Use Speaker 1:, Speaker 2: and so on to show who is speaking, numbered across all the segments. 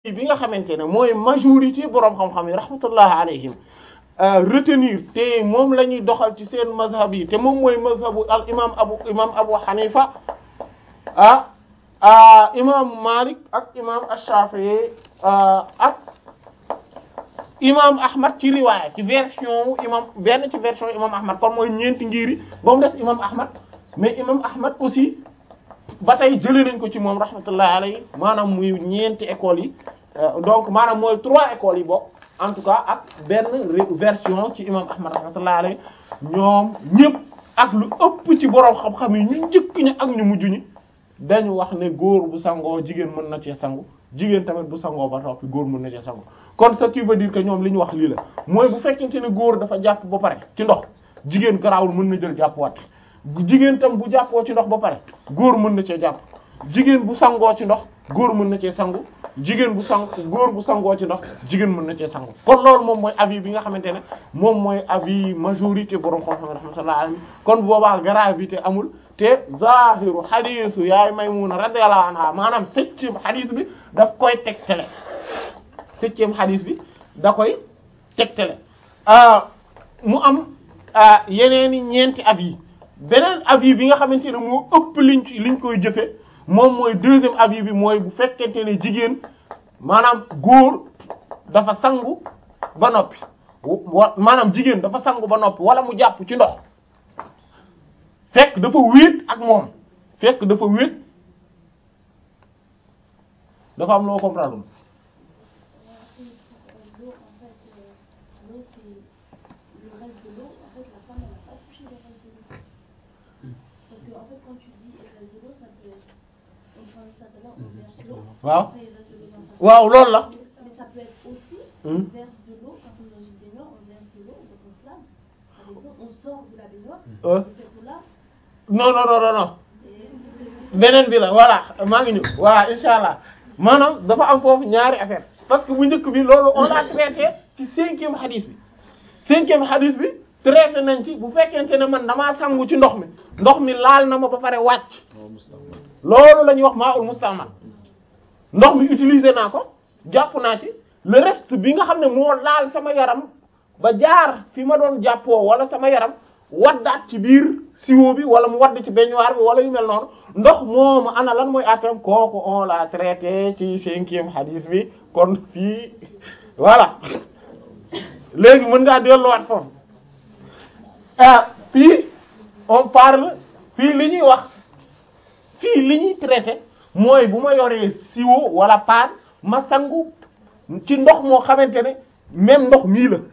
Speaker 1: bi nga xamante ne mooy majorité boroom xam-xam yi rahmatullah alayhim retenir te moom la ñuy doxal ci seen mazhab yi te moom mooy mazhabu al imam abu imam abu hanifa ah ah imam malik ak imam ash-shafi'i ak imam ahmad ci riwaaya ci version imam benn ci version imam ahmad kon mooy ñeenti ngiri ba mu des imam ahmad mais imam ahmad aussi ba tey jëlee nañ ko ci moom rahmatullah alayhi maanaam muy ñeenti écoles yi donc maanaam mooy trois écoles yi bokk en tout cas ak benn version ci imam ahmad rahmatullah alayhi ñoom ñëpp ak lu ëpp ci borom xam-xam yi ñu njëkk ñi ak ñu mujj ñi dañu wax ne góor bu sangoo jigéen mën na cee sangu jigéen tamit bu sangoo ba toppi góor mën na cee sangu kon ce qui veut dire que ñoom li ñu wax lii la mooy bu fekkente ne góor dafa jàpp ba pare ci ndox jigéen garaawul mën na jël jàpp wat jigéen tam bu jàppoo ci ndox ba pare góor mën na cee jàpp jigéen bu sangoo ci ndox góor mën na cee sangu jigéen bu sang góor bu sangoo ci ndox jigéen mën na cee sangu kon loolu moom mooy avis bi nga xamante ne moom mooy avis majorité borom xam-xam rahmatullah alayhi kon boobaa gravité amul te zahiru xadiisu yaay Maymuna radiyallahu anha maanaam septième xadiis bi daf koy tegtale septième xadiis bi da koy tegtale mu am yeneeni ñeenti avis beneen avis bi nga xamante ne moo ëpp liñ ci liñ koy jëfe moom mooy deuxième avis bi mooy bu fekkente ne jigéen maanaam góor dafa sangu ba noppi wa maanaam jigéen dafa sangu ba noppi wala mu jàpp ci ndox fekk dafa wéet ak moom fekk dafa wéet dafa am loo comprendre
Speaker 2: L'eau, en fait, euh, l'eau, c'est le reste de l'eau. En fait, la femme, elle n'a pas touché le reste de l'eau. Parce que, en fait, quand tu dis le reste de l'eau, ça peut être. On prend ça tout à l'heure, on verse l'eau.
Speaker 1: waaw
Speaker 2: Après, il reste de l'eau dans sa
Speaker 1: waaw loolu la
Speaker 2: Mais ça peut être aussi,
Speaker 1: Hmm.
Speaker 2: on verse de l'eau, quand on est dans une baignoire, on verse de l'eau, donc on se lave. Avec l'eau, on sort de la baignoire,
Speaker 1: Euh.
Speaker 2: et cette eau-là,
Speaker 1: non non non non non
Speaker 2: et
Speaker 1: beneen bi la voilà maa ngi ñëw voilà insha allah maanaam dafa am foofu ñaari affaire parce que bu njëkk bi loolu on a traité ci cinquième hadith bi cinquième hadith bi traité nañ ci bu fekkente ne man damaa sangu ci ndox mi ndox mi laal na ma ba pare wàcc loolu la ñuy wax maa ul mustamal ndox mi utiliser naa ko jàpp naa ci le reste bi nga xam ne moo laal sama yaram ba jaar fi ma doon jàppoo wala sama yaram waddaat ci biir siwo bi wala mu wadd ci baignoire bi wala yu mel noonu ndox moomu ana lan mooy atam kooku on l'a traité ci cinquième hadith bi kon fii voilà léegi mën ngaa delluwaat foofu ah fii on parle fii li ñuy wax fii li ñuy traité mooy bu ma yoree siwo wala paan ma sangu ci ndox moo xamante ne même ndox mii la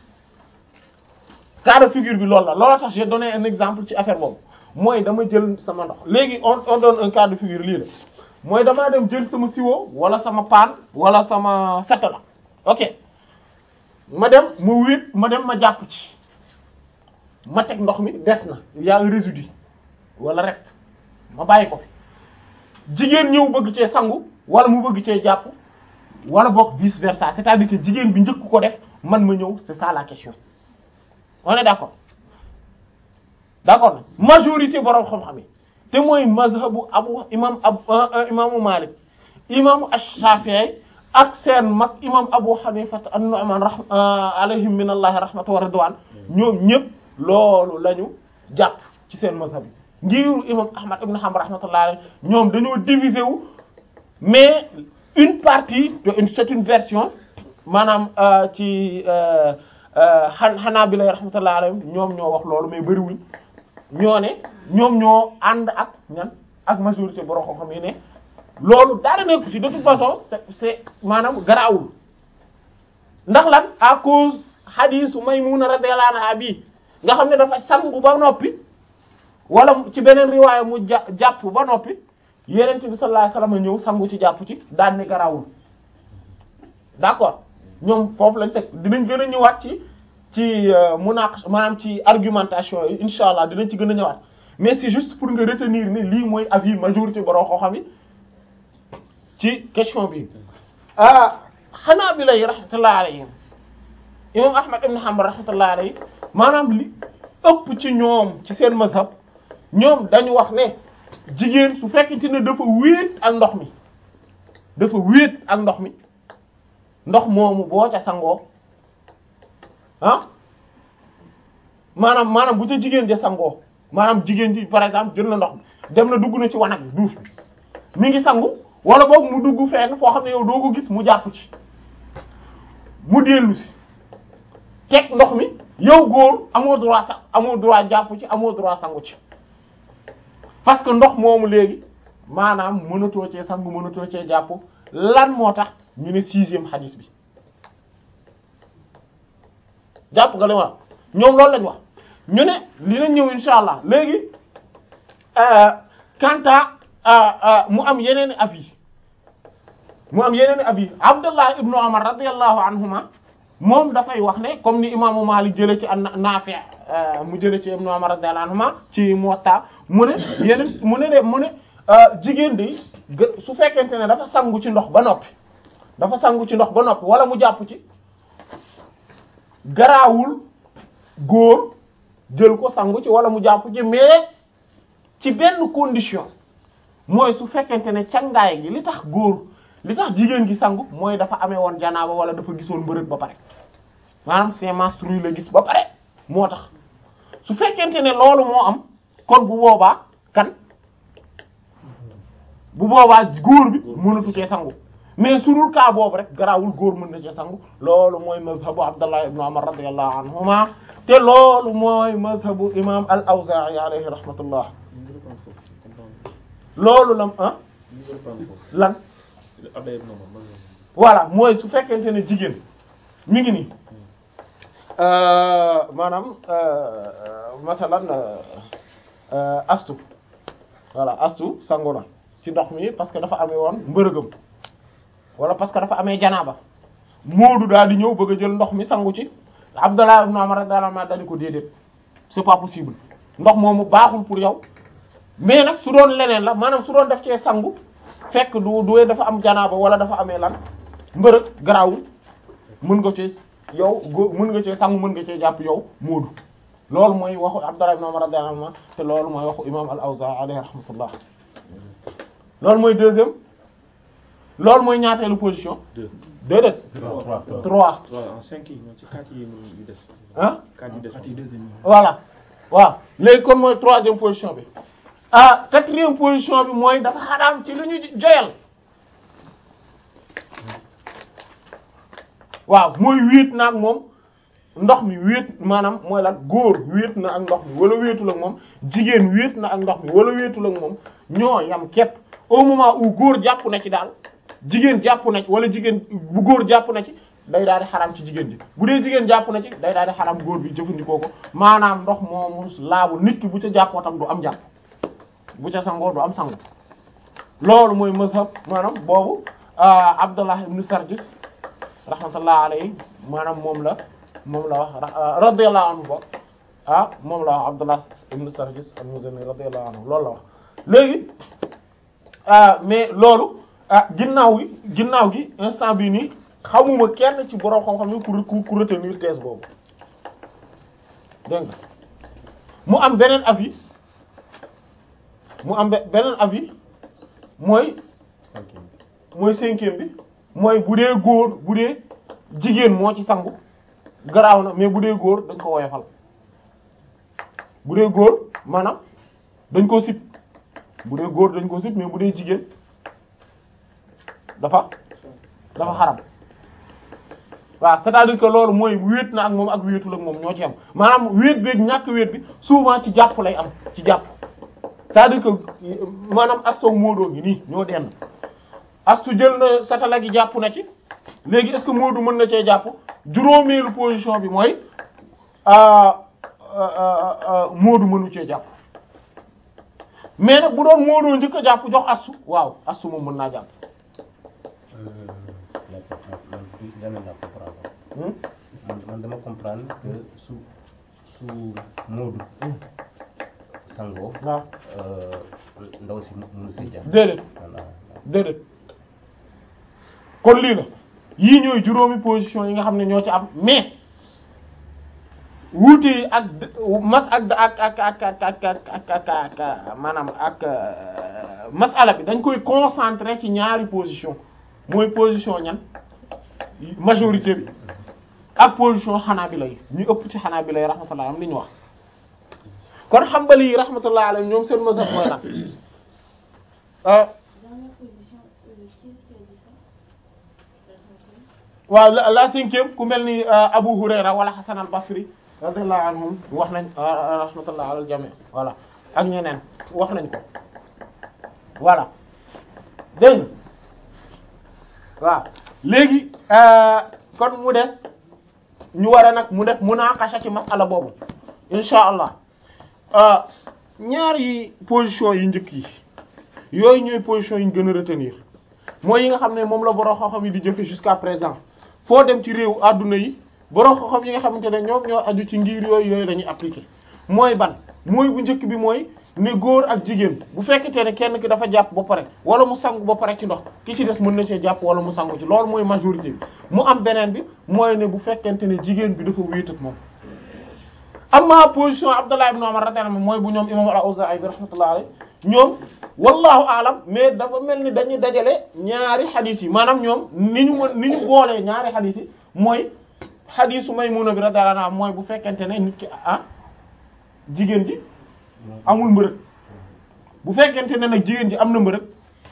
Speaker 1: cas de figure bi loolu la loolu tax j'ai donné un exemple ci affaire boobu mooy dama jël sama ndox léegi on on donne un cas de figure lii la mooy damaa dem jël sama siwo wala sama paan wala sama satala ok ma dem ma wéet ma dem ma jàpp ci ma teg ndox mi des na y a un résidu wala reste ma bàyyi ko fi jigéen ñëw bëgg cee sangu wala mu bëgg cee jàpp wala boog vice versa c'est-à-dire que jigéen bi njëkk ko def man ma ñëw c'est ça la question on est d'accord d'accord majorité borom xam-xam yi te mooy mazhabu abu imam ab imaamu Malik imaamu Ash-Shafi'i ak seen mag imam Abu Hanifa an-Nu'man ra alayhim min allahi rahmatu wa ridwan ñoom ñëpp loolu lañu jàpp ci seen mazhab yi ngiru imam Ahmad ibn Hanbal rahmatullah alayhi ñoom dañoo diviser wu mais une partie c'est une version maanaam ci xan xanaa bi lay rahmatullah alayhim ñoom ñoo wax loolu mais bëriwuñ ñoo ne ñoom ñoo ànd ak ñan ak majorité borom xam-xam yi ne loolu dara nekku ci de toute façon c'est c'est maanaam garaawul ndax lan à cause hadisu Maymuna radiyallahu anha bi nga xam ne dafa sangu ba noppi wala ci beneen riwaaya mu ja jàpp ba noppi yenent bi sallallahu alayhi wasallam ñëw sangu ci jàpp ci daan ne garaawul d'accord ñoom foofu lañ teg dinañ gën a ñëwaat ci ci munaqash maanaam ci argumentation yi insha allah dinañ ci gën a ñëwaat mais c'est juste pour nga retenir ni lii mooy avis majorité borom xam-xam yi ci question bi ah xanaa bi lay rahmatullah alayhim imam ahmad ibn hanbal rahmatullah alayhi maanaam li ëpp ci ñoom ci seen mazhab ñoom dañu wax ne jigéen su fekkente ne dafa wéet ak ndox mi dafa wéet ak ndox mi ndox moomu boo ca sangoo ah maanaam maanaam bu ca jigéen ja sangoo maanaam jigéen ji par exemple jël na ndox mi dem na dugg na ci wanag bi duus bi mi ngi sangu wala boog mu dugg fenn foo xam ne yow doo ko gis mu jàpp ci mu dellu si teg ndox mi yow góor amoo droit sax amoo droit jàpp ci amoo droit sangu ci parce que ndox moomu léegi maanaam mënatoo cee sangu mënatoo cee jàpp lan moo tax ñu ne sixième hadith bi jàpp nga li ma ñoom loolu lañ wax ñu ne li nañ ñëw insha allah léegi kanta mu am yeneen avis mu am yeneen avis Abdullah ibnu Umar radiyallahu anhuma moom dafay wax ne comme ni imaamu Maalik jële ci an Naafi mu jële ci ibnu Umar radiyallahu anhuma ci Muwatta mu ne yeneen mu ne de mu ne jigéen de su fekkente ne dafa sangu ci ndox ba noppi dafa sangu ci ndox ba noppi wala mu jàpp ci garaawul góor jël ko sangu ci wala mu jàpp ci mais ci benn condition mooy su fekkente ne cangaay gi li tax góor li tax jigéen gi sangu mooy dafa amee woon janaaba wala dafa gisoon mbërëg ba pare maanaam c'est menstrué la gis ba pare moo tax su fekkente ne loolu moo am kon bu boobaa kan bu boobaa góor bi mënatu cee sangu mais su dul cas boobu rek garaawul góor mën na cee sangu loolu mooy mazhabu Abdallah ibn Umar radiyallahu anhuma te loolu mooy mazhabu imam al-Awza'i alayhi rahmatullah loolu lam ah lan voilà mooy su fekkente ne jigéen mi ngi nii maanaam masalan astu voilà astu sangu na ci ndox mi parce que dafa amee woon mbërëgëm wala parce que dafa amee janaaba moodu daal di ñëw bëgg a jël ndox mi sangu ci Abdallah ibn Umar radiyallahu anhu dañu ko déedéet c'est pas possible ndox moomu baaxul pour yow mais nag su doon leneen la maanaam su doon def cee sangu fekk du du dafa am janaaba wala dafa amee lan mbërëg garaawul mën nga ci yow go mën nga cee sangu mën nga cee jàpp yow moodu loolu mooy waxu Abdallah ibn Umar radiyallahu anhu te loolu mooy waxu imam al-Awza'i alayhi rahmatullah loolu mooy deuxième loolu mooy ñaateelu position.
Speaker 3: deux
Speaker 1: déedéet.
Speaker 3: trois
Speaker 1: trois.
Speaker 3: waaw en cinq yi ñoom ci quatre yi ñu des.
Speaker 1: ah
Speaker 3: quatre yi des
Speaker 4: partie deuxième
Speaker 1: voilà waaw léegi kon mooy troisième position bi ah quatrième position bi mooy dafa xaraam ci lu ñu joyal waaw mooy wéet na ak moom ndox mi wéet maanaam mooy lan góor wéet na ak ndox mi wala wéetul ak moom jigéen wéet na ak ndox mi wala wéetul ak moom ñoo yam képp au moment où góor jàpp na ci daal jigéen jàpp na ci wala jigéen bu góor jàpp na ci day daal di xaram ci jigéen ji bu dee jigéen jàpp na ci day daal di xaram góor bi jëfandikoo ko maanaam ndox moomu laabu nit ki bu ca jàppoo tam du am jàpp bu ca sangoo du am sangu loolu mooy mazhab maanaam boobu Abdullah ibn Sarjis rahmatullah alayhi maanaam moom la moom la wax radiyallahu anhu bokk ah moom la wax Abdullah ibn Sarjis al-Muzani radiyallahu anhu loolu la wax léegi mais loolu ah ginnaaw gi ginnaaw gi instant bii nii xamuma kenn ci borom xam-xam yi ku ku retenir thèse boobu dégg nga mu am beneen avis mu am beneen avis mooy mooy cinquième bi mooy bu dee góor bu dee jigéen moo ci sangu garaaw na mais bu dee góor dañ ko woyofal bu dee góor maanaam dañ ko sip bu dee góor dañ ko sip mais bu dee jigéen dafa dafa xaram waaw c'est-à-dire que loolu mooy wéet na ak moom ak wéetul ak moom ñoo ci am maanaam wéet beeg ñàkk wéet bi souvent ci jàpp lay am ci jàpp c'est-à-dire que maanaam astoog moodoo gi nii ñoo denn astu jël na satala gi jàpp na ci léegi est-ce que moodu mën na cee jàpp juróomeelu position bi mooy moodu mënu cee jàpp mais nag bu doon moodoo njëkk a jàpp jox astu waaw astu moom mën naa jàpp
Speaker 4: man man dama comprendre que su su Moodu sangoo
Speaker 1: waaw
Speaker 4: ndaw si mënu see jàpp
Speaker 1: déedéet
Speaker 4: voilà
Speaker 1: déedéet kon lii la yii ñooy juróomi position yi nga xam ne ñoo ci am mais wuute yi ak mas ak ak ak ak ak ak ak ak ak maanaam ak masala bi dañ koy concentrer ci ñaari position mooy position ñan majorité bi ak position Hanabila yi ñu ëpp ci Hanabila yi rahmatullah am li ñu wax kon Hanbali yi rahmatullah alayhim ñoom seen mazhab mooy lan euh
Speaker 2: Dernière position, euh, qui est-ce qui a dit ça La cinquième.
Speaker 1: waaw la la cinquième ku mel ni euh, Abu Hurayra wala Hasan al-Basri radiyallahu anhum wax nañ euh, rahmatullah alal jami voilà ak ñeneen wax nañ ko voilà dégg nga waaw léegi euh, kon mu des ñu war a nag mu def munaqasha ci masala boobu insha allah euh, ñaari position yi njëkk yi yooyu ñooy position yi ñu gën a retenir mooy yi nga xam ne moom la borom xam-xam yi di jëfe jusqu'à présent foo dem ci réew adduna yi borom xam-xam yi nga xamante ne ñoom ñoo aju ci ngir yooyu yooyu dañuy appliquer mooy ban mooy bu njëkk bi mooy ne góor ak jigéen bu fekkente ne kenn ki dafa jàpp ba pare wala mu sangu ba pare ci ndox ki ci des mën na cee jàpp wala mu sangu ci loolu mooy majorité bi mu am beneen bi mooy ne bu fekkente ne jigéen bi dafa wéet ak moom amma position Abdallah ibn Umar radiyallahu anhu mooy bu ñoom imam al-Awzaa'i bi rahmatullahi alayhi ñoom wallahu alam mais dafa mel ni dañuy dajale ñaari xadis yi maanaam ñoom ni ñu mën ni ñu boolee ñaari xadis yi mooy xadisu Maymuna bi radiyallahu anha mooy bu fekkente ne nit ki ah jigéen ji amul mbërëg bu fekkente ne nag jigéen ji am na mbërëg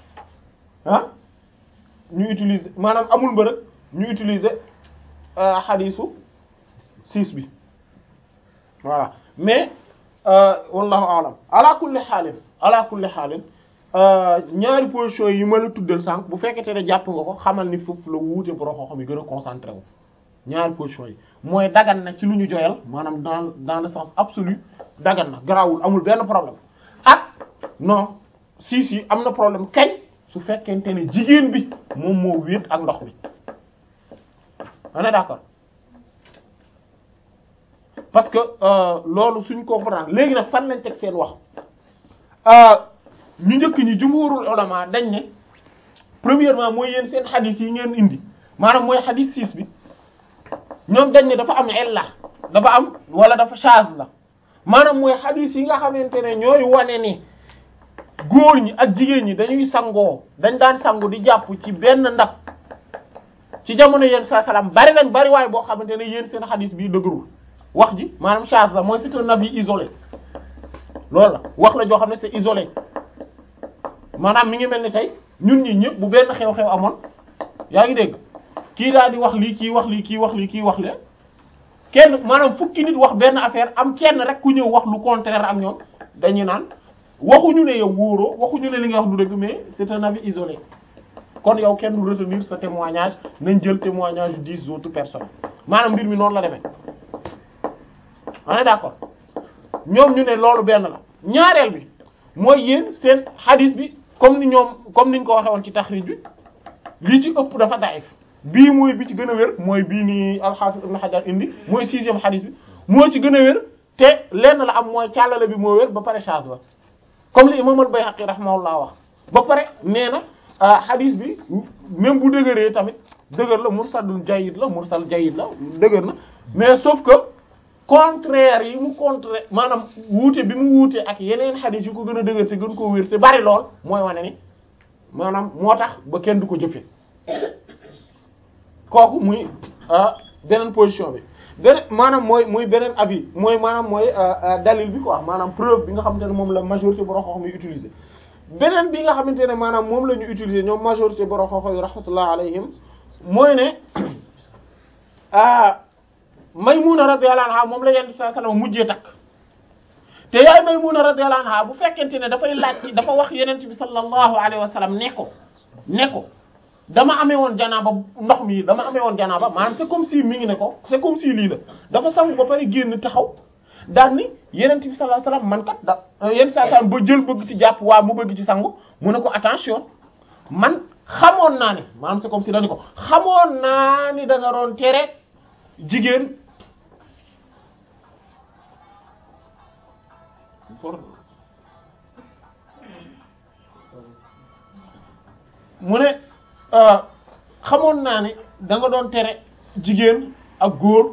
Speaker 1: ah ñu utiliser maanaam amul mbërëg ñu utiliser euh, xadisu six bi voilà mais euh, wallahu alam ala kulli xaalin ala kulli xaalin euh, ñaari position yi ma la tuddal sànq bu fekkete ne jàpp nga ko xamal ni foofu la wuute borom xam-xam yi gën a concentré wu ñaari position yi mooy dagan na ci lu ñu joyal maanaam dans dans le sens absolu dagan na garawul amul benn problème ak non si si am na problème kañ su fekkente ne jigéen bi moom moo wéet ak ndox mi on est d'accord parce que euh, loolu suñ comprendre léegi nag fan lañ teg seen wax ñu njëkk ñi jumhurul ulama dañ ne premièrement mooy yéen seen xadis yi ngeen indi maanaam mooy xadis 6 bi ñoom dañ ne dafa am illa dafa am wala dafa chaz la maanaam mooy xadis yi nga xamante ne ñooy wane ni góor ñi ak jigéen ñi dañuy sangoo dañ daan sangu di jàpp ci benn ndab ci jamono yéen sa salaam bari nañ bari waaye boo xamante ne yéen seen xadis bi dëgërul wax ji maanaam chaz la mooy c'est un avis isolé loolu la wax la joo xam ne c'est isolé maanaam mi ngi mel ni tey ñun ñi ñëpp bu benn xew-xew amoon yaa ngi dégg kii daal di wax lii kii wax lii kii wax lii kii wax lee kenn maanaam fukki nit wax benn affaire am kenn rek ku ñëw wax lu contraire ak ñoom dañuy naan waxuñu ne yow wóoroo waxuñu ne li nga wax du dëgg mais c'est un avis isolé kon yow kenn du retenir sa témoignage nañ jël témoignage yu dix autres personnes maanaam mbir mi noonu la demee on est d'accord ñoom ñu ne loolu benn la ñaareel bi mooy yéen seen hadith bi comme ni ñoom comme niñ ko waxee woon ci taxrij bi lii ci ëpp dafa daif bii mooy bi ci gën a wér mooy bii ni al-Hafiz Ibn Hajar indi mooy sixième hadith bi moo ci gën a wér te lenn la am mooy càllale bi moo wér ba pare charge la comme li imam al-Bayhaqi rahimahullah wax ba pare nee na hadith bi même bu dëgëree tamit dëgër la mursalul jayyid la mursal jayyid la dëgër na mais sauf que contraire yi mu contraire maanaam wuute bi mu wuute ak yeneen hadith yu ko gën a dëgër te gën koo wér te bari lool mooy wane ni maanaam moo tax ba kenn du ko jëfe kooku muy beneen position bi beneen maanaam mooy muy beneen avis mooy maanaam mooy dalil bi quoi maanaam preuve bi nga xamante ne moom la majorité borom xam-xam yi utiliser beneen bi nga xamante ne maanaam moom la ñu utiliser ñoom majorité borom xam-xam yi rahmatullah alayhim mooy ne Maymuna radiyallahu anha moom la Yonent bi sallallahu alayhi wasallam mujjee takk te yaay Maymuna radiyallahu anha bu fekkente ne dafay laaj dafa wax Yonent bi sallallahu alayhi wasallam ne ko ne ko dama amee woon janaaba ndox mi dama amee woon janaaba maanaam c'est comme si mi ngi ne ko c'est comme si lii la dafa sangu ba pare génn taxaw daal ni Yonent bi sallallahu alayhi wasallam man kat da Yonent sallallahu alayhi wasallam ba jël bëgg ci jàpp waa mu bëgg ci sangu mu ne ko attention man xamoon naa ne maanaam c'est comme si dañu ko xamoon naa ni da nga doon tere jigéen mu ne xamoon naa ne da nga doon tere jigéen ak góor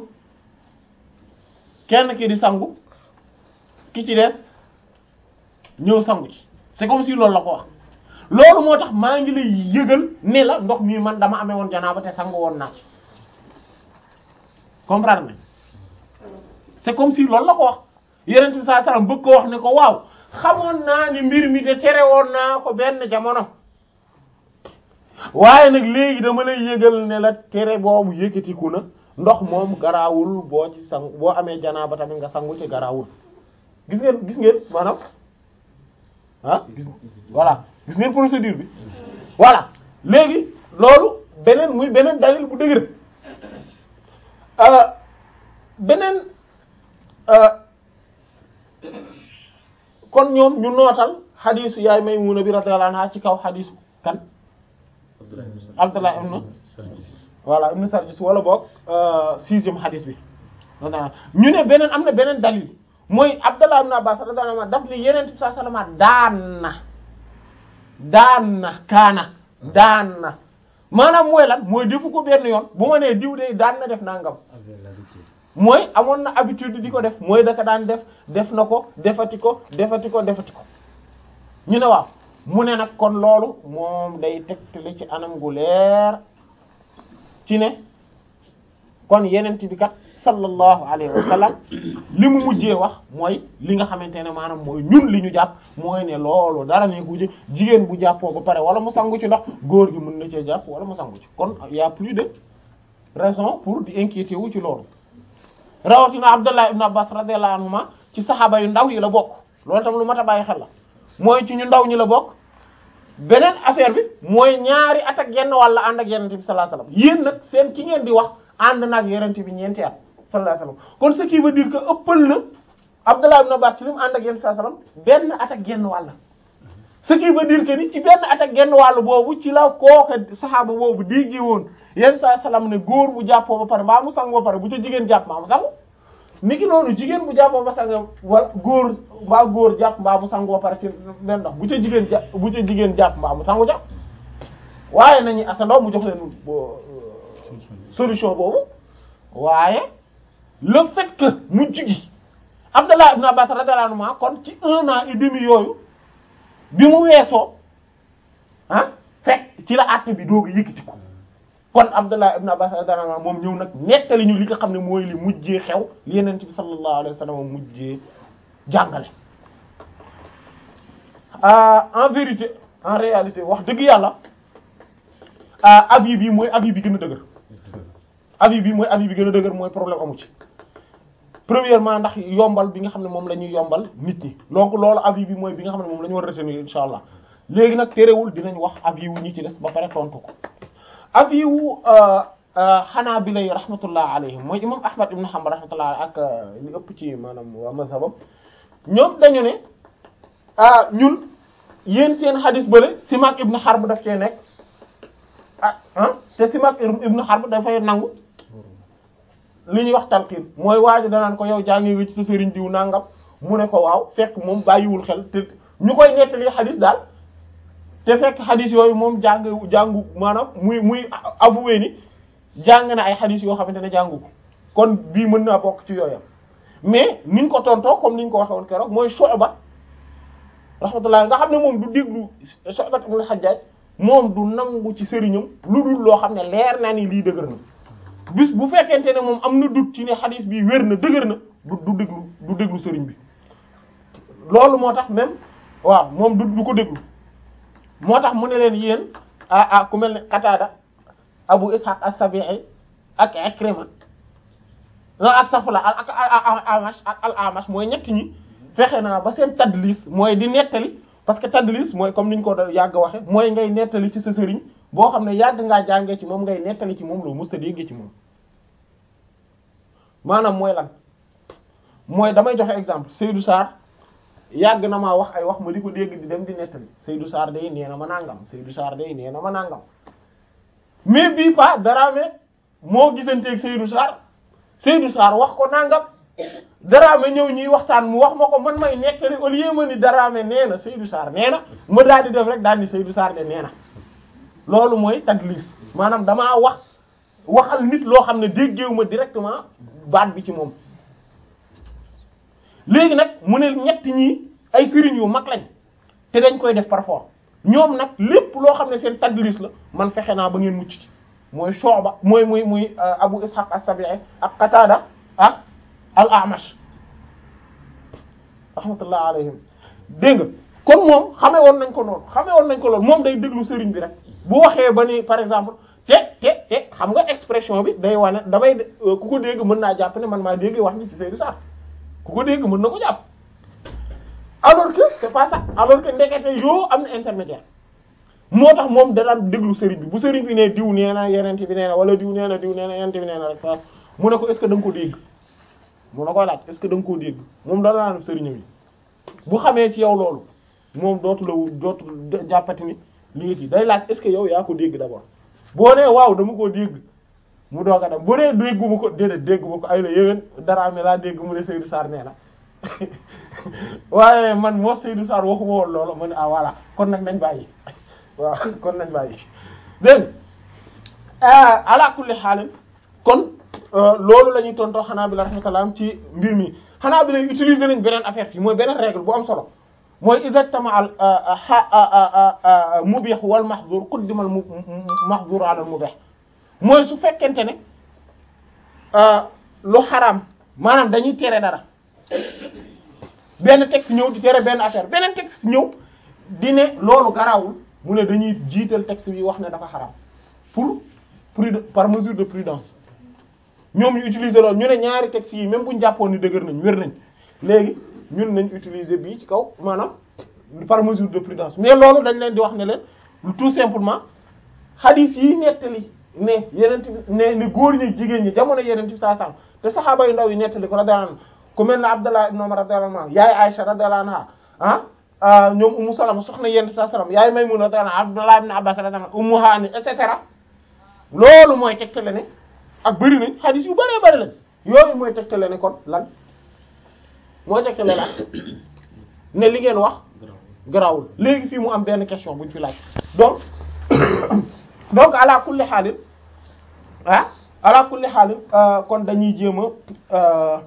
Speaker 1: kenn ki di sangu ki ci des ñëw sangu ci c'est comme si loolu la ko wax loolu moo tax maa ngi lay yëgal ne la ndox mii man dama amee woon janaaba te sangu woon naa ci comprendre nañ c'est comme si loolu la ko wax yeneen bi sallallahu alayhi wasallam bëgg ko wax ne ko waaw xamoon naa ni mbir mi de tere woon naa ko benn jamono waaye nag léegi dama lay yëgal ne la tere boobu yëkkatiku na ndox moom garaawul boo ci sang boo amee janaaba tamit nga sangu ci garaawul gis ngeen gis ngeen maanaam ah gis voilà gis ngeen procédure bi voilà léegi loolu beneen muy beneen dalil bu dëgër beneen kon ñoom ñu nootal xadiisu yaay Maymuna bi radiyallahu anha ci kaw xadiisu kan Abdullah ibn voilà ibn Sarjis wala boog sixième xadiis bi ñu ne beneen am na beneen dalil mooy Abdullah ibn Abbas radiyallahu anhu daf ni yeneen bi sallallahu alayhi wasallam daan na daan na kaana daan na maanaam mooy lan mooy defu ko benn yoon bu ma nee diw de daan na def nangam mooy amoon na habitude di ko def mooy daka daan def def na ko defati ko defati ko defati ko ñu ne waaw mu ne nag kon loolu moom day tegtale ci anam gu leer ci ne kon yenent bi kat sallallahu alayhi wa sallam li mu mujjee wax mooy li nga xamante ne maanaam mooy ñun li ñu jàpp mooy ne loolu dara ne ku ci jigéen bu jàppoo ba pare wala mu sangu ci ndox góor gi mën na cee jàpp wala mu sangu ci kon y a plus de raison pour di inquiéter wu ci loolu rawatina Abdullah ibn Abbas radiyallahu anhuma ci saxaaba yu ndaw yi la bokk loolu tam lu mat a bàyyi xel la mooy ci ñu ndaw ñi la bokk beneen affaire bi mooy ñaari at ak genn wàlla ànd ak yenente bi sallallahu alayhi wasallam yéen nag seen ki ngeen di wax ànd na ak yenente bi ñeenti at sallallahu alayhi wasallam kon ce qui veut dire que ëppal na Abdullah ibn Abbas ci li mu ànd ak yenente sallallahu alayhi wasallam benn at ak genn wàlla ce qui veut dire que ni ci benn at ak genn wàll boobu ci la kooka saxaaba boobu déggee woon yenn saa salaam ne góor bu jàppoo ba pare mbaa mu sangu ba pare bu ca jigéen jàpp mbaa mu sangu niki noonu jigéen bu jàppoo ba sang wala góor mbaa góor jàpp mbaa mu sangu ba pare ci benn ndox bu ca jigéen jàpp bu ca jigéen jàpp mbaa mu sangu jàpp waaye nañu asandoo mu jox leen solution boobu waaye le fait que mu jigi Abdallah ibn Abbas radiyallahu anhu kon ci un an et demi yooyu bi mu weesoo ah fekk ci la àtte bi doog a yëkkati ko kon Abdullah ibn Abbas radiyallahu anhu moom ñëw nag nettali ñu li nga xam ne mooy li mujjee xew li Yonent bi sallallahu alayhi wa sallam mujjee jàngale. en vérité en réalité wax dëgg yàlla avis bi mooy avis bi gën a dëgër avis bi mooy avis bi gën a dëgër mooy problème amu ci. premièrement ndax yombal bi nga xam ne moom la ñuy yombal nit ñi donc loolu avis bi mooy bi nga xam ne moom la ñu war a retenir insha allah léegi nag terewul dinañ wax avis wu ñi ci des ba pare tontu ko avis wu xanaa bi lay rahmatullah alayhim mooy imam ahmad ibn hanbal rahmatullah ak li ëpp ci maanaam waa mazhabam ñoom dañu ne ah ñun yéen seen xadis bële simak ibn harb daf cee nekk ah ah te simak ibn harb dafay nangu li ñuy wax talqiin mooy waaji danaan ko yow jàngee nga ci sa sëriñ diw nangam mu ne ko waaw fekk moom bàyyiwul xel te ñu koy nettali xadis daal te fekk xadis yooyu moom jàng jàngu maanaam muy muy avoué ni jàng na ay xadis yoo xamante ne jàngu ko kon bii mën naa bokk ci yooyam mais niñ ko tontoo comme niñ ko waxee woon keroog mooy Shu'ba rahmatullah nga xam ne moom du déglu Shu'ba ibn al-Hajjaj moom du nangu ci sëriñam lu dul loo xam ne leer naa ni lii dëgër na bis bu fekkente ne moom am na dut ci ne xadis bi wér na dëgër na du du déglu du déglu sëriñ bi loolu moo tax même waaw moom du du ko déglu moo tax mu ne leen yéen ah ah ku mel ne Qatada Abu Ishaq as-Sabi'i ak Ikrima non ak Safla ak ak Amash ak al-Amash mooy ñett ñi fexe naa ba seen tadlis mooy di nettali parce que tadlis mooy comme niñ ko doon yàgg waxe mooy ngay nettali ci sa sëriñ boo xam ne yàgg ngaa jàngee ci moom ngay nettali ci moom loo musta déggee ci moom maanaam mooy lan mooy damay joxe exemple Seydou Sarr yàgg na maa wax ay wax ma di ko dégg di dem di nettali Seydou Sarr day nee na ma nangam Seydou Sarr day nee na ma nangam mais bii pas Daraame moo gisanteeg Seydou Sarr Seydou Sarr wax ko nangam Daraame ñëw ñuy waxtaan mu wax ma ko man may nettali au lieu ma ni Daraame nee na Seydou Sarr nee na ma daal di def rek daal ni Seydou Sarr de nee na loolu mooy tadlis maanaam damaa wax waxal nit loo xam ne déggeewu ma directement baat bi ci moom léegi nag mu ne ñett ñii ay sëriñ yu mag lañ te dañ koy def parfois ñoom nag lépp loo xam ne seen tadlis la man fexe naa ba ngeen mucc ci mooy Shu'ba mooy muy muy Abu Ishaq as-Sabi'i ak Qatada ak al-A'mash rahmatullah alayhim dégg nga kon moom xamee woon nañ ko noonu xamee woon nañ ko loolu moom day déglu sëriñ bi rek bu waxee ba ni par exemple te te te xam nga expression bi day wane damay ku ko dégg mën naa jàpp ne man maa dégg wax ni ci Seydou Sarr ku ko dégg mën na ko jàpp alors que c'est pas ça alors que ndekete yoo am na intermédiaire moo tax moom da daan déglu sëriñ bi bu sëriñ bi ne diw nee na yeneen bi nee na wala diw nee na diw nee na yeneen bi nee na rek fa mu ne ko est-ce que da nga ko dégg mu ne koy laaj est-ce que da nga koo dégg moom da daan sëriñ bi bu xamee ci yow loolu moom dootu la dootu jàppati ni li nga kii day laaj est-ce que yow yaa ko dégg d'abord boo nee waaw dama koo dégg mu doog a dem bu dee dégguma ko déedéet dégguma ko ay la yéwén dara mi laa dégg mu ne Seydou Sarr nee na waaye man moo Seydou Sarr waxuma woon loolu ma ne ah voilà kon nag nañ bàyyi waaw kon nañ bàyyi dégg nga ala kulli xaalim kon loolu la ñuy tontoo xanaa bi la rahmatullah ci mbir mi xanaa bi lay utiliser nañ beneen affaire fii mooy beneen règle bu am solo mooy exactement al mubih wal mahzur quddima al mahzur ala al mubih mooy su fekkente ne lu xaraam maanaam dañuy tere dara benn texte ñëw di tere benn affaire beneen texte ñëw di ne loolu garawul mu ne dañuy jiital texte bi wax ne dafa xaraam pour prud par mesure de prudence ñoom ñu utiliser loolu ñu ne ñaari textes yi même bu ñu jàppoon ni dëgër nañ wér nañ léegi ñun nañ utiliser bii ci kaw maanaam par mesure de prudence mais loolu dañ leen di wax ne leen tout simplement hadith yi nettali ne yeneen ne ni góor ñi jigéen ñi jamono yeneen ci saa saa te saxaaba yu ndaw yi nettali ko radiyallahu anhu ku mel ne Abdallah ibn Umar radiyallahu anhu yaay Aisha radiyallahu anha ah ñoom Ummu Salama soxna yeneen saa salaam yaay Maymuna radiyallahu anha Abdallah ibn Abbas radiyallahu anhu Ummu Hani et cetera loolu mooy tegtale ne ak bëri nañ hadith yu bëree bëri lañ yooyu mooy tegtale ne kon lan mooy tegtale lan ne li ngeen wax garawul léegi fii mu am benn question buñ fi laaj donc donc ala kulli xaalin ah ala kulli xaalin kon dañuy jéem a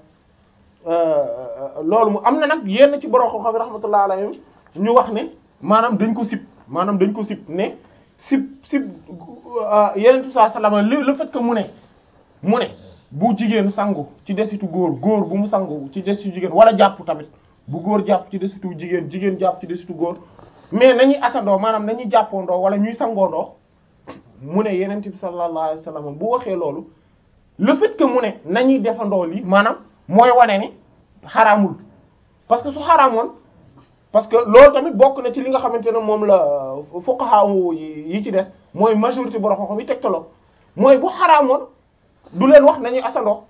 Speaker 1: loolu mu am na nag yenn ci borom xam-xam rahmatullah alayhim ñu wax ne maanaam dañ ko sib maanaam dañ ko sib ne sib sib yeneen bi saa salama le fait que mu ne mu ne bu jigéen sangu ci desitu góor góor bu mu sangu ci desitu jigéen wala jàpp tamit bu góor jàpp ci desitu jigéen jigéen jàpp ci desitu góor mais nañuy atandoo maanaam nañuy jàppoondoo wala ñuy sangoondoo mu ne yeneen bi sallallahu alayhi wasallam bu waxee loolu le fait que mu ne nañuy defandoo lii maanaam mooy wane ni xaraamul parce que su xaraamoon parce que loolu tamit bokk na ci li nga xamante ne moom la fuqaha yi ci des mooy majorité borom xam-xam yi tegtaloo mooy bu xaraamoon du leen wax nañuy asandoo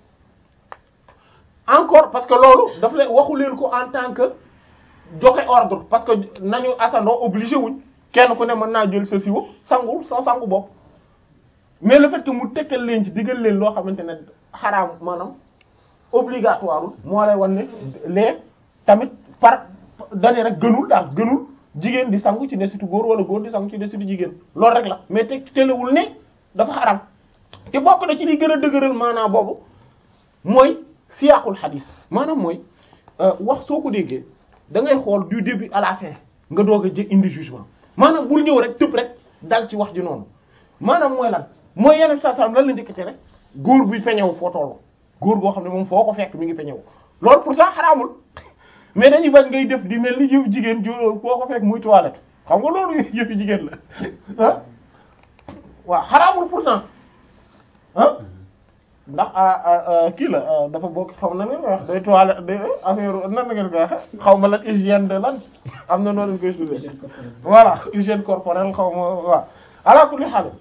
Speaker 1: encore parce que loolu daf leen waxu leen ko en tant que joxe ordre parce que nañu asandoo obligé wuñ kenn ku ne mën naa jël sa siwo sangu sa sangu bopp mais le fait que mu tegtal leen ci digal leen loo xamante ne xaraam maanaam obligatoire moo lay wan ne lee tamit par dane rek gënul daal gënul jigéen di sangu ci desitu góor wala góor di sangu ci desitu jigéen loolu rek la mais te telewul ne dafa xaram te bokk na ci li gën a dëgëral maanaam boobu mooy siyaqul xadis maanaam mooy wax soo ko déggee da ngay xool du début à la fin nga doog a jë indi jugement maanaam bul ñëw rek tëb rek dal ci wax ji noonu maanaam mooy lan mooy yeneen saa salaam lan la njëkkate rek góor buy peñew foo tollu góor boo xam ne moom foo ko fekk mi ngi peñew loolu pourtant xaraamul mais dañuy bañ ngay def di mel ni jëf jigéen jo foo ko fekk muy toilette xam nga loolu yëfi jigéen la ah waaw xaraamul pourtant ah ndax kii la dafa bokk xaw na ngeen koy wax day toilette day affaire nan la ngeen koy waxe xaw ma lan hygiène de lan am na noonu lañ koy tuddee voilà hygiène corporelle xaw ma waaw ala kulli haal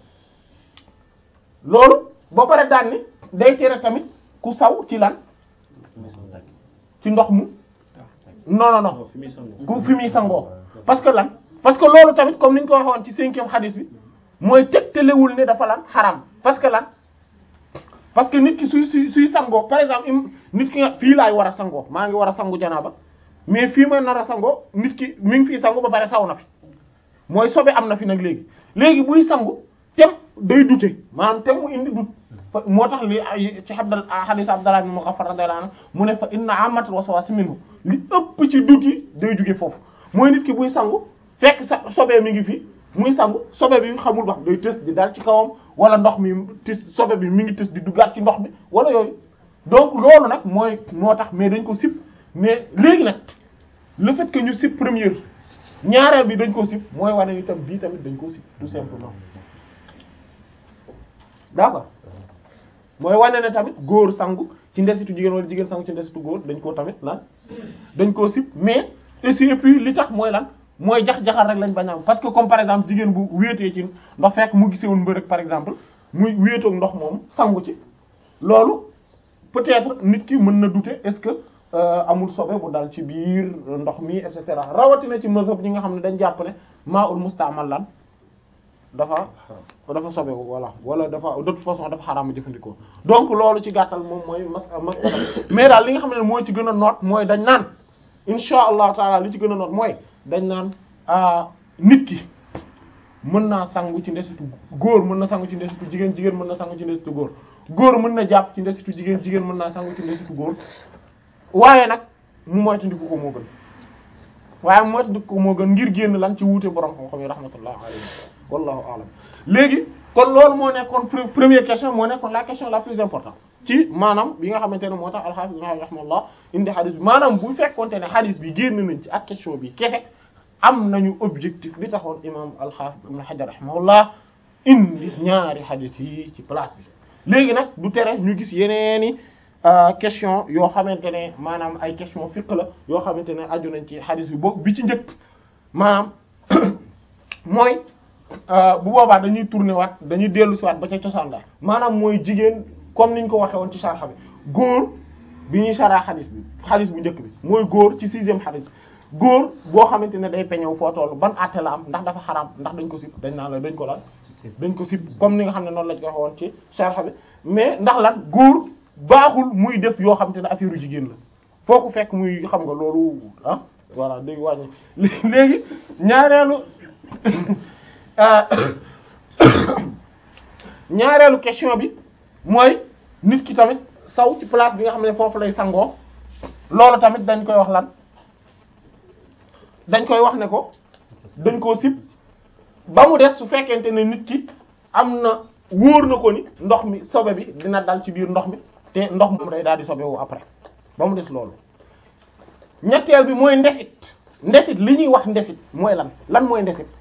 Speaker 1: loolu ba pare daan ni day tere tamit ku saw ci lan ci ndox mu non non non ku fi muy sangoo parce que lan parce que loolu tamit comme ni ñu ko waxoon ci cinquième hadith bi mooy tegtalewul ne dafa lan xaram parce que lan parce que nit ki suy suy suy sangoo par exemple nit ki nga fii laay war a sangoo maa ngi war a sangu janaaba mais fii ma nar a sangoo nit ki mi ngi fii sangu ba pare saw na fi mooy sobe am na fi nag léegi léegi buy sangu tem day dute maanaam tem mu indi dut fa moo tax li ci xabdal hadith Abdallah ibn Mughaffal radiyallahu anhu mu ne fa inna amatul waswas minhu li ëpp ci dut yi day jóge foofu mooy nit ki buy sangu fekk sa sobee mi ngi fi muy sangu sobe bi xamul wax day tës di dal ci kawam wala ndox mi tis sobe bi mi ngi tës di duggaat ci ndox mi wala yooyu donc loolu nag mooy moo tax mais dañ ko sip mais léegi nag le fait que ñu sip première ñaareel bi dañ ko sip mooy wane ni tam bii tamit dañ ko sip tout simplement d'accord mooy wane ne tamit góor sangu ci ndesitu jigéen wala jigéen sangu ci ndesitu góor dañ koo tamit lan dañ koo sip mais aussi et puis li tax mooy lan mooy jax-jaxal rek lañ bañ a am parce que comme par exemple jigéen bu wéetee ci ndox fekk mu gisee woon mbërëg par exemple muy wéetoog ndox moom sangu ci loolu peut-être nit ki mën na douter est-ce que euh, amul sobe bu dal ci biir ndox mi et cetera rawatina ci mazhab ñi nga xam ne dañ jàpp ne maa ul mustaamal lan dafa dafa sobe voilà wala dafa de toute façon dafa xaraama jëfandikoo donc loolu ci gàttal moom mooy mas masala mais daal li nga xam ne mooy ci gën a noot mooy dañ naan insha allahu taala li ci gën a noot mooy dañ naan ah nit ki mën naa sangu ci ndesitu góor mën na sangu ci ndesitu jigéen jigéen mën na sangu ci ndesitu góor góor mën na jàpp ci ndesitu jigéen jigéen mën naa sangu ci ndesitu góor waaye nag mu moytandiku ko moo gën waaye mu moytandiku ko moo gën ngir génn lan ci wuute borom xam-xam yi rahmatullah alayhi wallahu a'lam léegi kon loolu moo nekkoon pre- première question moo nekkoon la question la plus importante ci maanaam bi nga xamante ne moo tax al-Hafiz Ibn Hajar rahimahullah indi hadith bi maanaam bu fekkonte ne hadith bi génn nañ ci ak question bi kese am nañu objectif bi taxoon imam al-Hafiz Ibn Hajar rahimahullah indi ñaari hadith yi ci place bi léegi nag du tere ñu gis yeneeni question yoo xamante ne maanaam ay question fiqh la yoo xamante ne aju nañ ci hadith bi boobu bi ci njëkk maanaam mooy bu boobaa dañuy tourner waat dañuy dellu si waat ba ca cosaan la maanaam mooy jigéen comme niñ ko waxee woon ci sarxa bi góor bi ñuy saraa xadis bi xadis bu njëkk bi mooy góor ci sixième xadis góor boo xamante ne day peñew foo tollu ban àtte la am ndax dafa xaraam ndax dañ ko sib dañ naan la dañ ko lan dañ ko sib comme ni nga xam ne noonu lañ ko waxee woon ci sarxa bi mais ndax lan góor baaxul muy def yoo xamante ne affaire u jigéen la foo ko fekk muy xam nga loolu ah voilà day wàññi léegi ñaareelu ñaareelu question bi mooy nit ki tamit saw ci place bi nga xam ne foofu lay sangoo loolu tamit dañ koy wax lan dañ koy wax ne ko dañ koo sib ba mu des su fekkente ne nit ki am na wóor na ko ni ndox mi sobe bi dina dal ci biir ndox mi te ndox moom day daal di sobewu après ba mu des loolu ñetteel bi mooy ndesit ndesit li ñuy wax ndesit mooy lan lan mooy ndesit